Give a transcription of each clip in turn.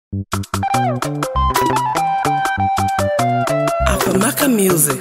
Afamaka Music.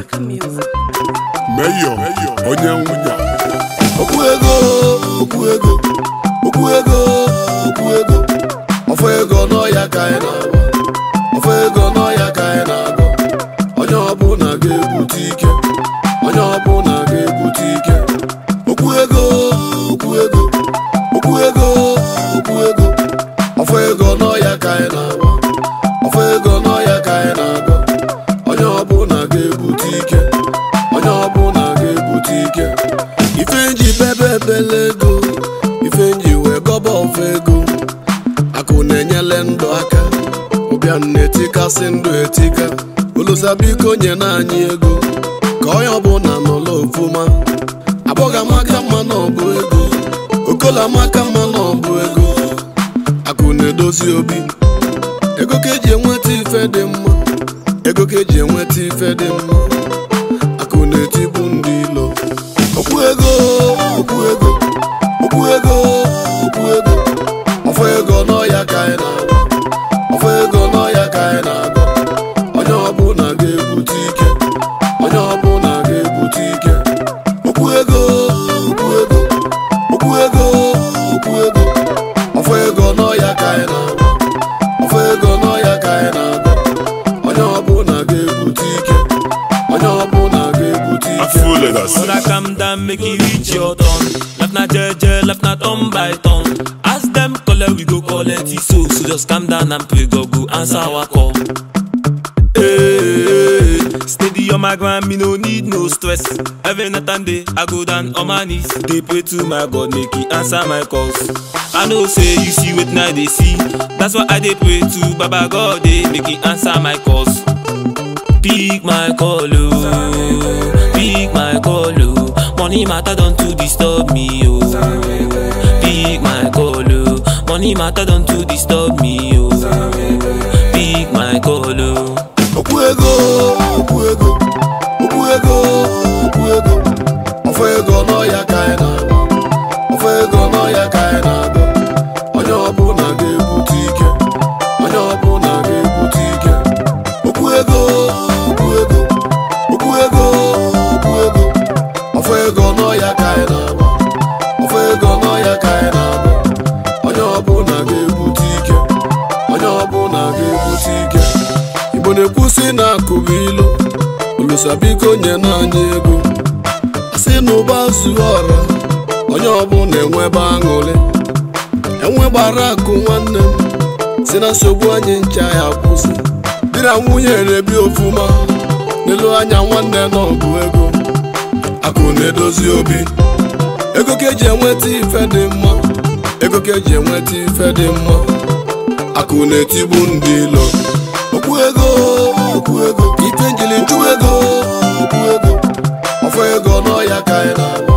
Mayor onye nwunye okwu ego okwu ego okwu ego okwu ego ọfọ ego n'ọya ka anyị na-agba ọfọ ego n'ọya ka anyị na-agọ onye ọbụla ga-ebute ike onye ọbụla ga-ebute ike okwu ego okwu ego okwu ego okwu ego ọfọ ego n'ọya ka anyị na-agba ọfọ ego n'ọya ka anyị na-agọ onye ọbụla ga-ebute ike onye ọbụla ga-ebute ike ife nji bebe ebele ego ife nji wee gọba ọfa ego akụ na-enyele ndụ aka ụbịam na-etikasị ndụ etika olusa biko nye na anyị ego ka onye ọbụla nọla ofuma abụghị amaka mma na ọbụ ego okola amaka mma na ọbụ ego akụ na-edozi obi ego ka eji enweta ife dị mma ego ka eji enweta ife dị mma akụ na-etibu ndị ilo okwu ego okwu ego okwu ego okwu ego ọfọ ego n'ọya ka anyị na-agba ọfọ ego n'ọya ka anyị na-agba onye ọbụla ga-ebute ike onye ọbụla ga-ebute ike okwu ego okwu ego okwu ego okwu ego ọfọ ego n'ọya ka anyị na-agba ọfọ ego n'ọya ka anyị na-agba onye ọbụla ga-ebute ike onye ọbụla ga-ebute ike Afro Legacy Brother, calm down, make it reach your turn. Left na jeje, left na turn by turn. Ask them, collect, we go collect it so. So just calm down and pray, God go answer our call. Hey, steady on my grind, me no need no stress. Every night and day, I go down on my knees. They pray to my God, make He answer my calls. I know, say you see what now they see. That's why I dey pray to Baba God, they make He answer my calls. Pick my call, oh. Pick my call, oh. Money matter don't to disturb me, oh. Pick my call, oh. Money matter don't to disturb me, oh. Pick my call, oh. okwu ego okwu ego okwu ego okwu ego ọfọ ego n'ọya ka anyị na-agba ọfọ ego n'ọya ka anyị na-agba onye ọbụla ga-ebute ike onye ọbụla ga-ebute ike okwu ego okwu ego okwu ego okwu ego ọfọ ego n'ọya ka anyị na-agba ọfọ ego n'ọya ka anyị na-agba onye ọbụla ga-ebute ike onye ọbụla ga-ebute ike igbo na-ekwusi na akụbụ ilu olusa biko nye na anyị ego asị na ụba zuo ọra onye ọbụla enwebe aṅụrị enwe gbara akụ nwanne m si na nsogbu anyị ncha ya kwụsị di na nwunye na-ebi ofuma n'elu anya nwanne na ọgụ ego akụ na-edozi obi ego ka eji enweta ife dị mma ego ka eji enweta ife dị mma akụ na-etigbu ndị ilo okwu ego okwu ego ife njili nju ego okwu ego ọfọ ego n'ọya ka anyị na-agba